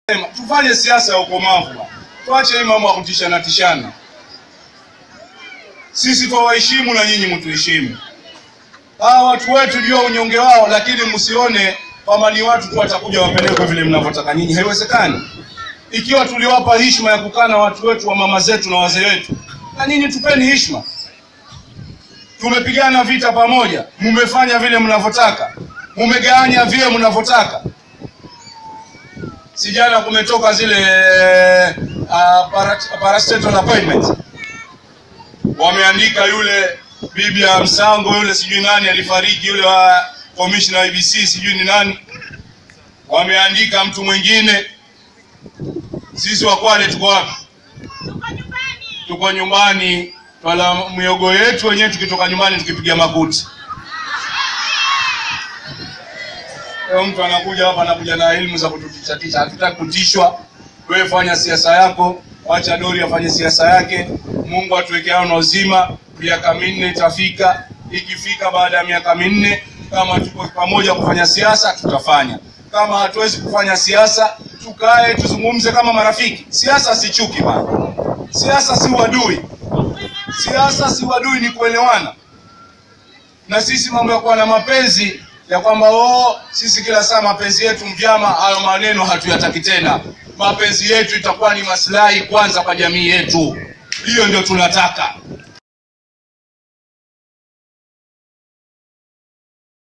Tufanye siasa ya ukomavu bwana. Tuache hii mambo ya kutishana tishana. Sisi twawaheshimu na nyinyi mtuheshimu. Hawa watu wetu jua unyonge wao, lakini msione kwamba ni watu tu watakuja wapelekwe vile mnavyotaka nyinyi. Haiwezekani. Ikiwa tuliwapa heshima ya kukaa na watu wetu wa mama zetu na wazee wetu, na nyinyi tupeni heshima. Tumepigana vita pamoja, mumefanya vile mnavyotaka, mumegawanya vile mnavyotaka. Si jana kumetoka zile uh, para- parastatal appointment, wameandika yule bibi ya Msango yule sijui nani alifariki, yule wa commissioner wa IBC sijui ni nani, wameandika mtu mwingine. Sisi wa Kwale tuko wapi? Tuko nyumbani, twala miogo yetu wenyewe, tukitoka nyumbani tukipiga makuti. Leo mtu anakuja hapa anakuja na elimu za kututisha tisha. Hatutaki kutishwa. Wewe fanya siasa yako, wacha Dori afanye siasa yake. Mungu atuwekea na uzima, miaka minne itafika. Ikifika baada ya miaka minne, kama tuko pamoja kufanya siasa, tutafanya. Kama hatuwezi kufanya siasa, tukae tuzungumze kama marafiki. Siasa si chuki bana, siasa si uadui, siasa si uadui, ni kuelewana na sisi mambo ya kuwa na mapenzi ya kwamba oh, sisi kila saa mapenzi yetu mvyama, hayo maneno hatuyataki tena. Mapenzi yetu itakuwa ni maslahi kwanza kwa jamii yetu, hiyo ndio tunataka.